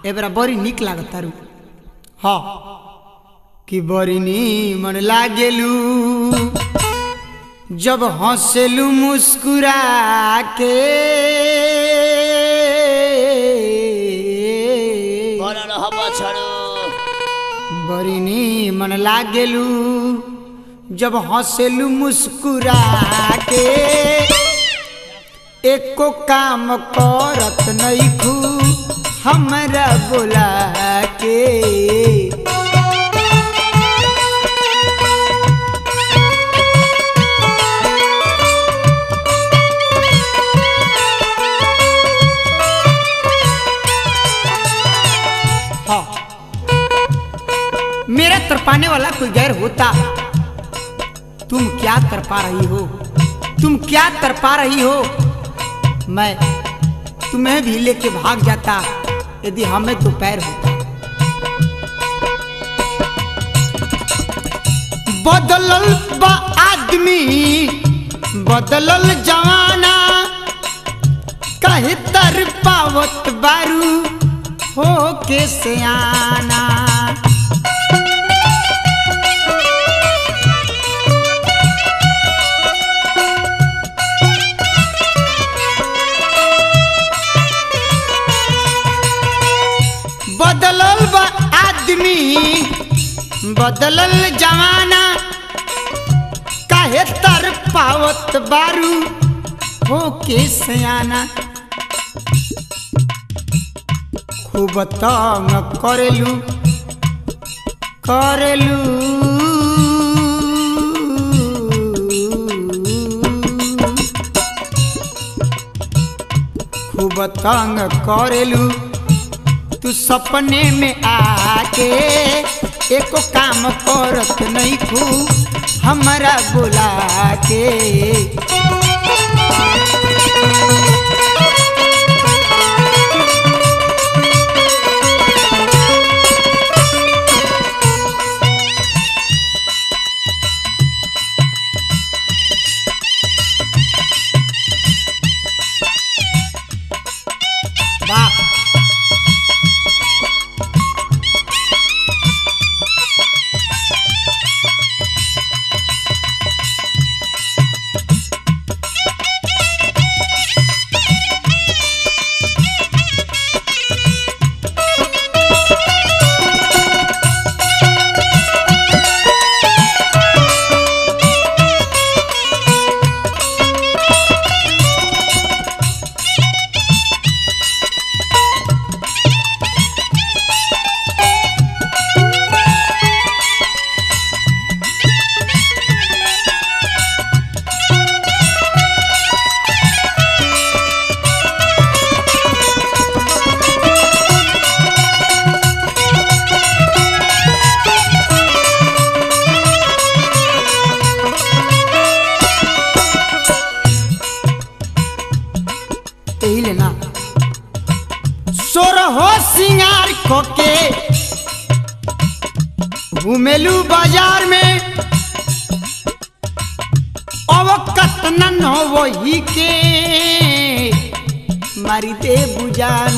एबरा बड़ी निक लागत तारू हाँ कि बड़ी नीमन लागेलू जब हंसेलू मुस्कुरा के বড় হব ছড়ো बड़ी नीमन लागेलू जब हंसेलू मुस्कुरा के एको काम करत नईखू हमरा बोला के हाँ मेरा तरपाने वाला कोई गैर होता तुम क्या तरपा रही हो तुम क्या तरपा रही हो मैं तुम्हें भी लेके भाग जाता यदि हमें तो पैर होता बदलल बा आदमी बदलल जवाना कहे तर पावत बारू हो के सियाना बदलल बा आदमी बदलल जमाना काहे तर पावत बारू हो के सयाना खूब तंग करेलू करेलू खूब तंग करेलू तू सपने में आके एको काम करत नहीं खू हमारा बुला के वाह यही लेना सोर हो सिंगार खोके घूमेलू बाजार में अब कतनन हो वही के मारी दे बुजान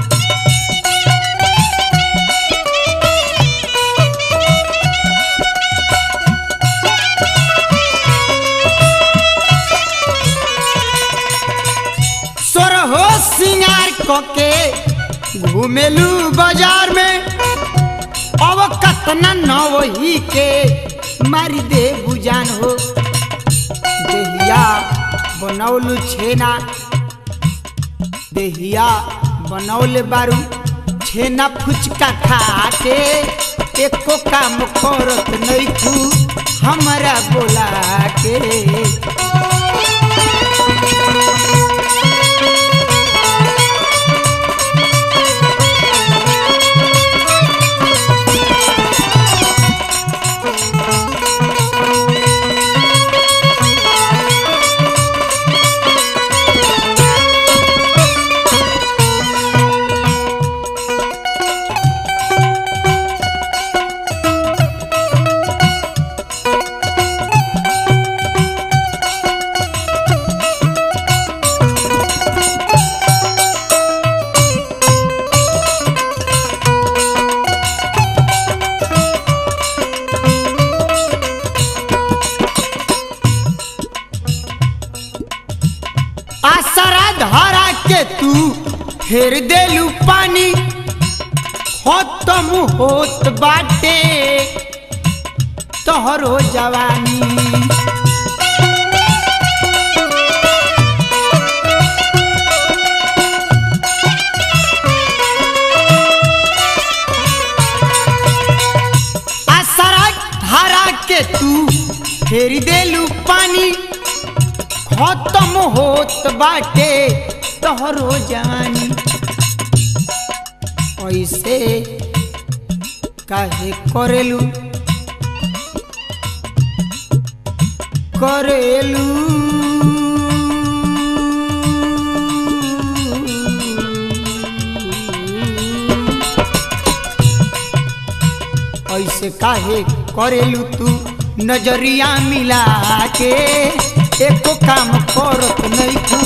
सोर हो सिंगार कोके घूमेलू बाजार में अब कतना न वही के मारी दे बुजान हो देहिया बनौलू छेना देहिया बनौले बारू छेना फुचका खा के एको काम करत नैखू हमरा बोला के देलू पानी खत्म होत बाटे तोहरो जवानी आसरा हरा के तू फेर देलू पानी खत्म होत बाटे तोहरो जवानी ऐसे काहे करेलू करेलू ऐसे काहे करेलू तू नजरिया मिला के एको काम करत नहीं